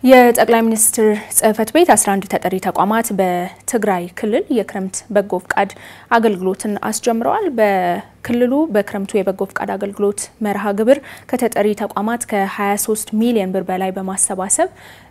የጠቅላይ ሚኒስትር ጽህፈት ቤት 11 ተጠሪ ተቋማት በትግራይ ክልል የክረምት በጎ ፍቃድ አገልግሎትን አስጀምረዋል። በክልሉ በክረምቱ የበጎ ፍቃድ አገልግሎት መርሃ ግብር ከተጠሪ ተቋማት ከ23 ሚሊዮን ብር በላይ በማሰባሰብ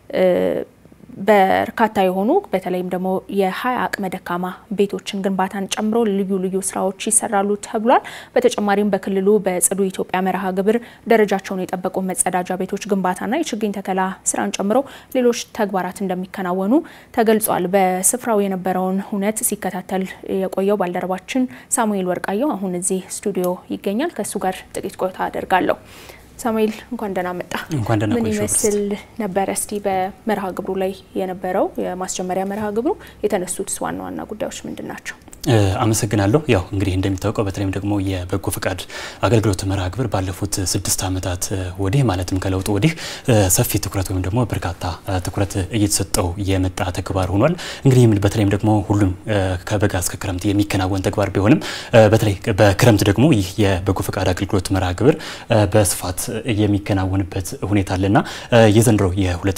በርካታ የሆኑ በተለይም ደግሞ የሀያ አቅመ ደካማ ቤቶችን ግንባታን ጨምሮ ልዩ ልዩ ስራዎች ይሰራሉ ተብሏል። በተጨማሪም በክልሉ በጽዱ ኢትዮጵያ መርሃ ግብር ደረጃቸውን የጠበቁ መጸዳጃ ቤቶች ግንባታና የችግኝ ተከላ ስራን ጨምሮ ሌሎች ተግባራት እንደሚከናወኑ ተገልጿል። በስፍራው የነበረውን ሁነት ሲከታተል የቆየው ባልደረባችን ሳሙኤል ወርቃየው አሁን እዚህ ስቱዲዮ ይገኛል። ከእሱ ጋር ጥቂት ቆይታ አደርጋለሁ። ሳሙኤል እንኳን ደህና መጣ። እንኳን ደህና ምን ይመስል ነበረ? እስቲ በመርሃ ግብሩ ላይ የነበረው የማስጀመሪያ መርሃ ግብሩ የተነሱት ዋና ዋና ጉዳዮች ምንድን ናቸው? አመሰግናለሁ። ያው እንግዲህ እንደሚታወቀው በተለይም ደግሞ የበጎ ፍቃድ አገልግሎት መርሃ ግብር ባለፉት ስድስት ዓመታት ወዲህ ማለትም ከለውጡ ወዲህ ሰፊ ትኩረት ወይም ደግሞ በርካታ ትኩረት እየተሰጠው የመጣ ተግባር ሆኗል። እንግዲህ በተለይም ደግሞ ሁሉም ከበጋ እስከ ክረምት የሚከናወን ተግባር ቢሆንም በተለይ በክረምት ደግሞ ይህ የበጎ ፍቃድ አገልግሎት መርሃ ግብር በስፋት የሚከናወንበት ሁኔታ አለና የዘንድሮ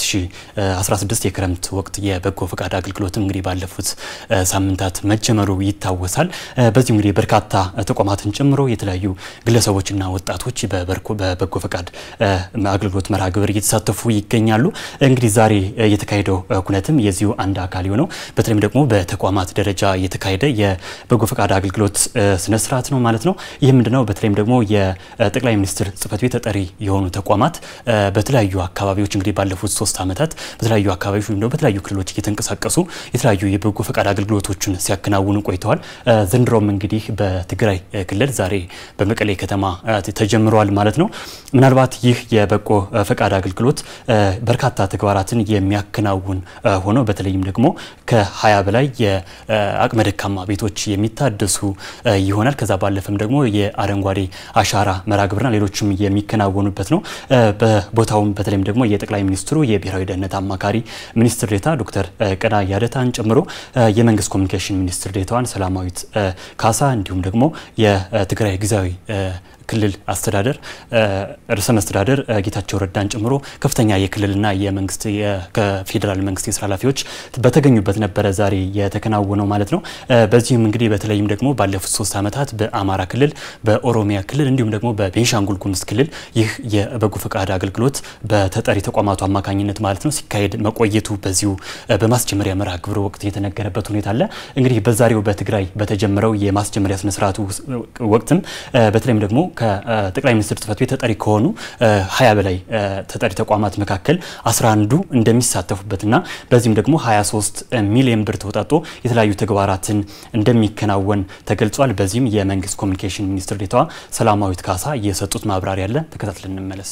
የ2016 የክረምት ወቅት የበጎ ፍቃድ አገልግሎትም እንግዲህ ባለፉት ሳምንታት መጀመሩ ይታወሳል። በዚሁ እንግዲህ በርካታ ተቋማትን ጨምሮ የተለያዩ ግለሰቦችና ወጣቶች በበጎ ፈቃድ አገልግሎት መርሃ ግብር እየተሳተፉ ይገኛሉ። እንግዲህ ዛሬ የተካሄደው ኩነትም የዚሁ አንድ አካል የሆነው በተለይም ደግሞ በተቋማት ደረጃ የተካሄደ የበጎ ፈቃድ አገልግሎት ስነስርዓት ነው ማለት ነው። ይህ ምንድነው? በተለይም ደግሞ የጠቅላይ ሚኒስትር ጽህፈት ቤት ተጠሪ የሆኑ ተቋማት በተለያዩ አካባቢዎች እንግዲህ ባለፉት ሶስት ዓመታት በተለያዩ አካባቢዎች ወይም ደግሞ በተለያዩ ክልሎች እየተንቀሳቀሱ የተለያዩ የበጎ ፈቃድ አገልግሎቶችን ሲያከናውኑ ቆይተዋል። ዘንድሮም እንግዲህ በትግራይ ክልል ዛሬ በመቀሌ ከተማ ተጀምሯል ማለት ነው። ምናልባት ይህ የበጎ ፈቃድ አገልግሎት በርካታ ተግባራትን የሚያከናውን ሆኖ በተለይም ደግሞ ከሀያ በላይ የአቅመ ደካማ ቤቶች የሚታደሱ ይሆናል። ከዛ ባለፈም ደግሞ የአረንጓዴ አሻራ መርሃ ግብርና ሌሎችም የሚከናወኑበት ነው። በቦታውም በተለይም ደግሞ የጠቅላይ ሚኒስትሩ የብሔራዊ ደህንነት አማካሪ ሚኒስትር ዴኤታ ዶክተር ቀና ያደታን ጨምሮ የመንግስት ኮሚኒኬሽን ሚኒስትር ዴኤታዋን ሰላማዊት ካሳ እንዲሁም ደግሞ የትግራይ ጊዜያዊ ክልል አስተዳደር ርዕሰ መስተዳደር ጌታቸው ረዳን ጨምሮ ከፍተኛ የክልልና የመንግስት ከፌዴራል መንግስት የስራ ኃላፊዎች በተገኙበት ነበረ ዛሬ የተከናወነው ማለት ነው። በዚህም እንግዲህ በተለይም ደግሞ ባለፉት ሶስት ዓመታት በአማራ ክልል፣ በኦሮሚያ ክልል እንዲሁም ደግሞ በቤንሻንጉል ጉሙዝ ክልል ይህ የበጎ ፈቃድ አገልግሎት በተጠሪ ተቋማቱ አማካኝነት ማለት ነው ሲካሄድ መቆየቱ በዚሁ በማስጀመሪያ መርሃ ግብሩ ወቅት የተነገረበት ሁኔታ አለ። እንግዲህ በዛሬው በትግራይ በተጀመረው የማስጀመሪያ ስነስርዓቱ ወቅትም በተለይም ደግሞ ከጠቅላይ ሚኒስትር ጽህፈት ቤት ተጠሪ ከሆኑ ሀያ በላይ ተጠሪ ተቋማት መካከል አስራ አንዱ እንደሚሳተፉበትና በዚህም ደግሞ 23 ሚሊዮን ብር ተወጣጦ የተለያዩ ተግባራትን እንደሚከናወን ተገልጿል። በዚህም የመንግስት ኮሚኒኬሽን ሚኒስትር ዴኤታዋ ሰላማዊት ካሳ የሰጡት ማብራሪያ አለ። ተከታትለን እንመለስ።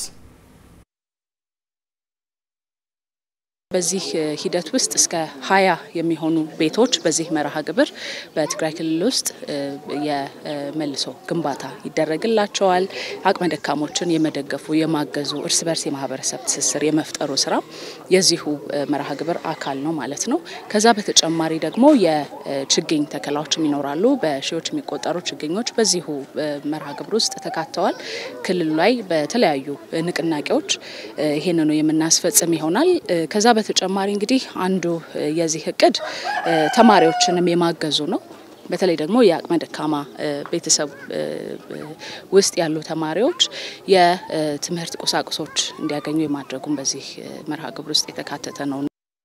በዚህ ሂደት ውስጥ እስከ ሀያ የሚሆኑ ቤቶች በዚህ መርሃ ግብር በትግራይ ክልል ውስጥ የመልሶ ግንባታ ይደረግላቸዋል። አቅመ ደካሞችን የመደገፉ የማገዙ፣ እርስ በርስ የማህበረሰብ ትስስር የመፍጠሩ ስራ የዚሁ መርሃ ግብር አካል ነው ማለት ነው። ከዛ በተጨማሪ ደግሞ የችግኝ ተከላዎችም ይኖራሉ። በሺዎች የሚቆጠሩ ችግኞች በዚሁ መርሃ ግብር ውስጥ ተካተዋል። ክልሉ ላይ በተለያዩ ንቅናቄዎች ይህንኑ የምናስፈጽም ይሆናል። ከዛ በተጨማሪ እንግዲህ አንዱ የዚህ እቅድ ተማሪዎችንም የማገዙ ነው። በተለይ ደግሞ የአቅመ ደካማ ቤተሰብ ውስጥ ያሉ ተማሪዎች የትምህርት ቁሳቁሶች እንዲያገኙ የማድረጉም በዚህ መርሃ ግብር ውስጥ የተካተተ ነው።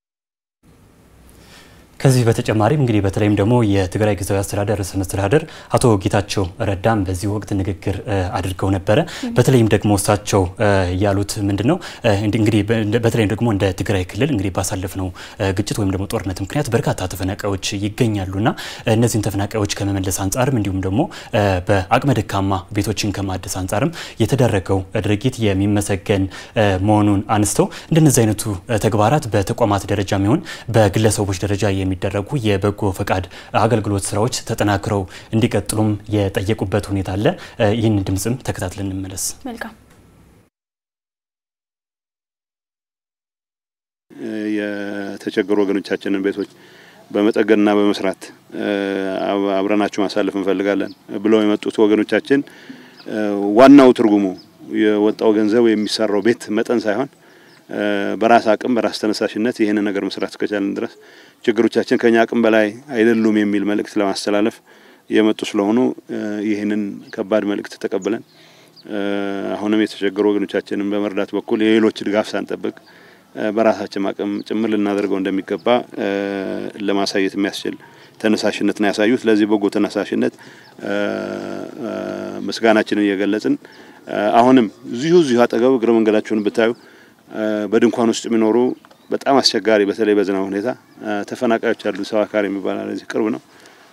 ከዚህ በተጨማሪም እንግዲህ በተለይም ደግሞ የትግራይ ጊዜያዊ አስተዳደር ርዕሰ መስተዳደር አቶ ጌታቸው ረዳም በዚህ ወቅት ንግግር አድርገው ነበረ። በተለይም ደግሞ እሳቸው ያሉት ምንድን ነው እንግዲህ በተለይም ደግሞ እንደ ትግራይ ክልል እንግዲህ ባሳለፍነው ግጭት ወይም ደግሞ ጦርነት ምክንያት በርካታ ተፈናቃዮች ይገኛሉና እነዚህን ተፈናቃዮች ከመመለስ አንጻርም እንዲሁም ደግሞ በአቅመ ደካማ ቤቶችን ከማደስ አንጻርም የተደረገው ድርጊት የሚመሰገን መሆኑን አንስተው እንደነዚህ አይነቱ ተግባራት በተቋማት ደረጃ የሚሆን በግለሰቦች ደረጃ የሚደረጉ የበጎ ፈቃድ አገልግሎት ስራዎች ተጠናክረው እንዲቀጥሉም የጠየቁበት ሁኔታ አለ። ይህን ድምፅም ተከታትለን እንመለስ። መልካም የተቸገሩ ወገኖቻችንን ቤቶች በመጠገንና በመስራት አብረናቸው ማሳለፍ እንፈልጋለን ብለው የመጡት ወገኖቻችን ዋናው ትርጉሙ የወጣው ገንዘብ የሚሰራው ቤት መጠን ሳይሆን በራስ አቅም በራስ ተነሳሽነት ይህንን ነገር መስራት እስከቻለን ድረስ ችግሮቻችን ከኛ አቅም በላይ አይደሉም የሚል መልእክት ለማስተላለፍ የመጡ ስለሆኑ ይህንን ከባድ መልእክት ተቀብለን አሁንም የተቸገሩ ወገኖቻችንን በመርዳት በኩል የሌሎች ድጋፍ ሳንጠብቅ በራሳችን አቅም ጭምር ልናደርገው እንደሚገባ ለማሳየት የሚያስችል ተነሳሽነት ነው ያሳዩት። ለዚህ በጎ ተነሳሽነት ምስጋናችንን እየገለጽን አሁንም እዚሁ እዚሁ አጠገብ እግረ መንገዳቸውን ብታዩ በድንኳን ውስጥ የሚኖሩ በጣም አስቸጋሪ በተለይ በዝናብ ሁኔታ ተፈናቃዮች አሉ። ሰው አካሪ የሚባል እዚህ ቅርብ ነው።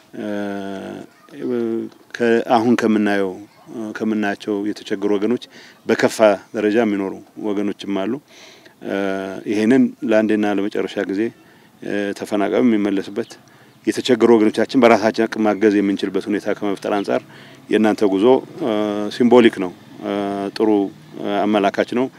አሁን ከምናየው ከምናያቸው የተቸገሩ ወገኖች በከፋ ደረጃ የሚኖሩ ወገኖችም አሉ። ይህንን ለአንዴና ለመጨረሻ ጊዜ ተፈናቃዩ የሚመለስበት የተቸገሩ ወገኖቻችን በራሳችን አቅም ማገዝ የምንችልበት ሁኔታ ከመፍጠር አንጻር የእናንተ ጉዞ ሲምቦሊክ ነው፣ ጥሩ አመላካች ነው።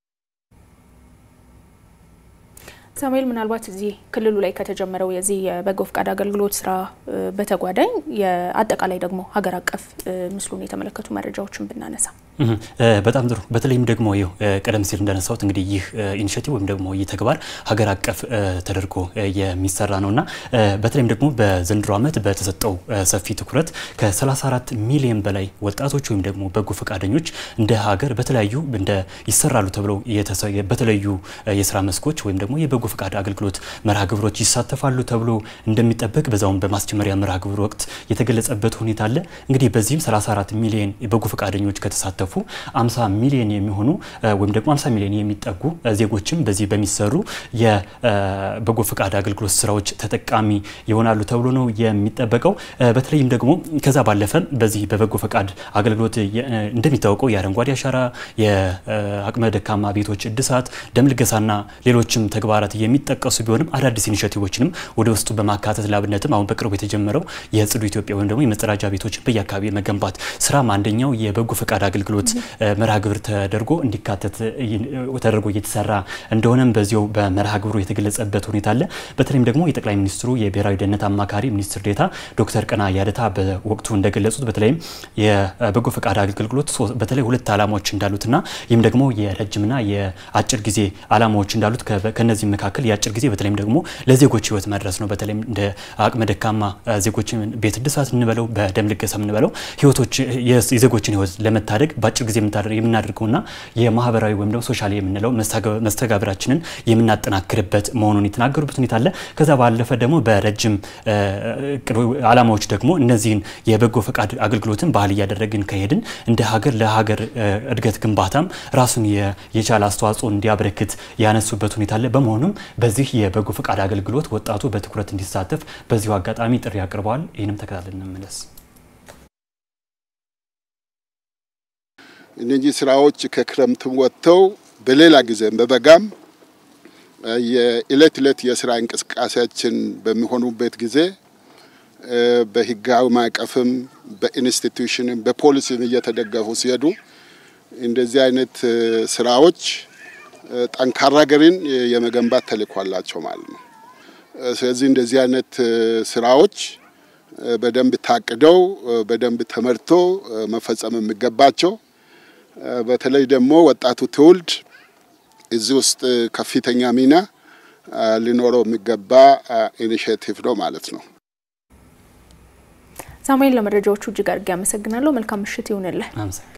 ሳሙኤል ምናልባት እዚህ ክልሉ ላይ ከተጀመረው የዚህ የበጎ ፍቃድ አገልግሎት ስራ በተጓዳኝ የአጠቃላይ ደግሞ ሀገር አቀፍ ምስሉን የተመለከቱ መረጃዎችን ብናነሳ በጣም ጥሩ። በተለይም ደግሞ ይኸው ቀደም ሲል እንዳነሳሁት እንግዲህ ይህ ኢኒሽቲቭ ወይም ደግሞ ይህ ተግባር ሀገር አቀፍ ተደርጎ የሚሰራ ነው እና በተለይም ደግሞ በዘንድሮ ዓመት በተሰጠው ሰፊ ትኩረት ከ34 ሚሊዮን በላይ ወጣቶች ወይም ደግሞ በጎ ፈቃደኞች እንደ ሀገር በተለያዩ እንደ ይሰራሉ ተብለው በተለያዩ የስራ መስኮች ወይም ደግሞ የበጎ ፈቃድ አገልግሎት መርሃ ግብሮች ይሳተፋሉ ተብሎ እንደሚጠበቅ በዛውም በማስጀመሪያ መርሃ ግብር ወቅት የተገለጸበት ሁኔታ አለ። እንግዲህ በዚህም 34 ሚሊዮን የበጎ ፈቃደኞች ከተሳተፉ 50 ሚሊዮን የሚሆኑ ወይም ደግሞ 50 ሚሊዮን የሚጠጉ ዜጎችም በዚህ በሚሰሩ የበጎ ፈቃድ አገልግሎት ስራዎች ተጠቃሚ ይሆናሉ ተብሎ ነው የሚጠበቀው። በተለይም ደግሞ ከዛ ባለፈ በዚህ በበጎ ፈቃድ አገልግሎት እንደሚታወቀው የአረንጓዴ አሻራ፣ የአቅመ ደካማ ቤቶች እድሳት፣ ደም ልገሳና ሌሎችም ተግባራት የሚጠቀሱ ቢሆንም አዳዲስ ኢኒሼቲቮችንም ወደ ውስጡ በማካተት ላብነትም አሁን በቅርቡ የተጀመረው የጽዱ ኢትዮጵያ ወይም ደግሞ የመጸዳጃ ቤቶችን በየአካባቢ መገንባት ስራም አንደኛው የበጎ ፈቃድ አገልግሎት መርሃ ግብር ተደርጎ እንዲካተት ተደርጎ እየተሰራ እንደሆነም በዚያው በመርሃ ግብሩ የተገለጸበት ሁኔታ አለ። በተለይም ደግሞ የጠቅላይ ሚኒስትሩ የብሔራዊ ደህንነት አማካሪ ሚኒስትር ዴኤታ ዶክተር ቀና ያደታ በወቅቱ እንደገለጹት በተለይም የበጎ ፈቃድ አገልግሎት በተለይ ሁለት ዓላማዎች እንዳሉትና ይህም ደግሞ የረጅምና የአጭር ጊዜ ዓላማዎች እንዳሉት ከነዚህ መካከል የአጭር ጊዜ በተለይም ደግሞ ለዜጎች ህይወት መድረስ ነው። በተለይም እንደ አቅመ ደካማ ዜጎችን ቤት እድሳት እንበለው በደም ልገሳ እንበለው ህይወቶች የዜጎችን ህይወት ለመታደግ በአጭር ጊዜ የምናደርገውና የማህበራዊ ወይም ደግሞ ሶሻል የምንለው መስተጋብራችንን የምናጠናክርበት መሆኑን የተናገሩበት ሁኔታ አለ። ከዛ ባለፈ ደግሞ በረጅም ዓላማዎች ደግሞ እነዚህን የበጎ ፈቃድ አገልግሎትን ባህል እያደረግን ከሄድን እንደ ሀገር ለሀገር እድገት ግንባታም ራሱን የቻለ አስተዋጽኦ እንዲያበረክት ያነሱበት ሁኔታ አለ። በመሆኑም በዚህ የበጎ ፈቃድ አገልግሎት ወጣቱ በትኩረት እንዲሳተፍ በዚሁ አጋጣሚ ጥሪ አቅርበዋል። ይህንም ተከታትለን እንመለስ። እነዚህ ስራዎች ከክረምትም ወጥተው በሌላ ጊዜም በበጋም የእለት እለት የስራ እንቅስቃሴያችን በሚሆኑበት ጊዜ በህጋዊ ማዕቀፍም በኢንስቲትዩሽንም በፖሊሲም እየተደገፉ ሲሄዱ እንደዚህ አይነት ስራዎች ጠንካራ ሀገርን የመገንባት ተልዕኮ አላቸው ማለት ነው። ስለዚህ እንደዚህ አይነት ስራዎች በደንብ ታቅደው በደንብ ተመርቶ መፈጸም የሚገባቸው በተለይ ደግሞ ወጣቱ ትውልድ እዚህ ውስጥ ከፍተኛ ሚና ሊኖረው የሚገባ ኢኒሽቲቭ ነው ማለት ነው። ሳሙኤል፣ ለመረጃዎቹ እጅግ አድርጌ አመሰግናለሁ። መልካም ምሽት ይሁንልህ።